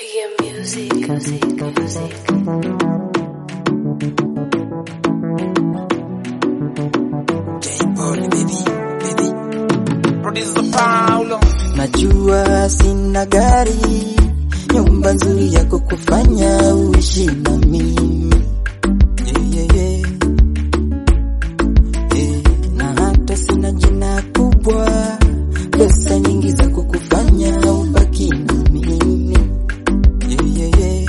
PM Music, music, music. Najua sina gari, nyumba nzuri ya kukufanya uishi na mimi yeah, yeah, yeah. Yeah. Na hata sina jina kubwa, pesa nyingi za kukufanya ubaki na mimi yeah, yeah, yeah.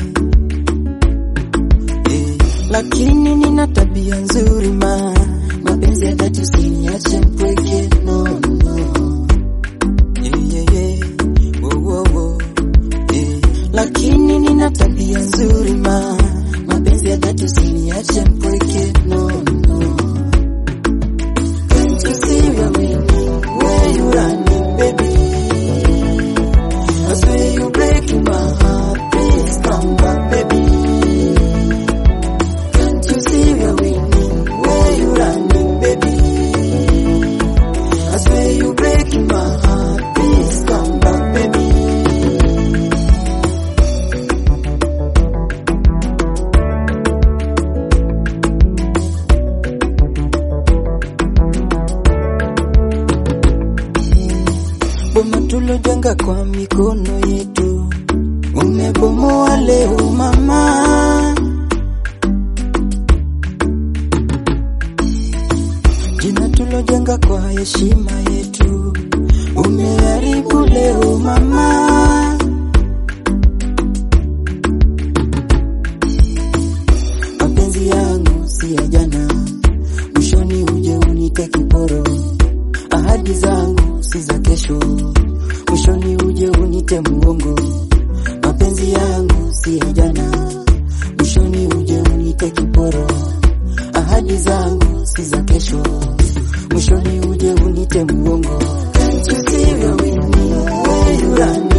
Yeah. Lakini nina tabia nzuri ma mapenzi ya dhati usiniache mpweke no, no. Yeah, yeah, yeah. Wo, wo, wo. Yeah. Lakini nina tabia nzuri ma mapenzi ya dhati usiniache mpweke no, no. Can't you see where we where you running baby I swear you breaking my heart please come back baby Can't you see where we where you running baby I swear you breaking my heart please come back baby Boma tulojenga kwa mikono yetu umebomoa leo mama. Jina tulojenga kwa heshima yetu umeharibu leo mama. Mapenzi yangu si ya jana, mwishoni uje unite kiporo ahadi zangu si za kesho, mwishoni uje unite muongo. Mapenzi yangu si ya jana, mwishoni uje unite kiporo. Ahadi zangu si za kesho, mwishoni uje unite muongo. Can't you see where we where you run